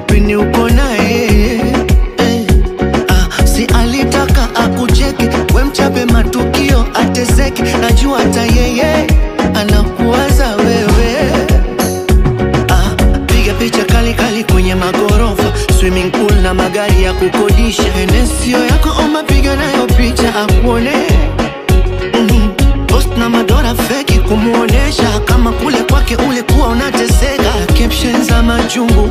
pini uko naye eh. ah, si alitaka akucheki we mchape matukio ateseke najua hata yeye anakuwaza wewe ah, piga picha kali kali kwenye magorofa swimming pool na magari ya kukodisha enesio yako oma piga nayo picha akuone mm post na madora feki kumuonesha kama kule kwake ulikuwa unateseka caption za majungu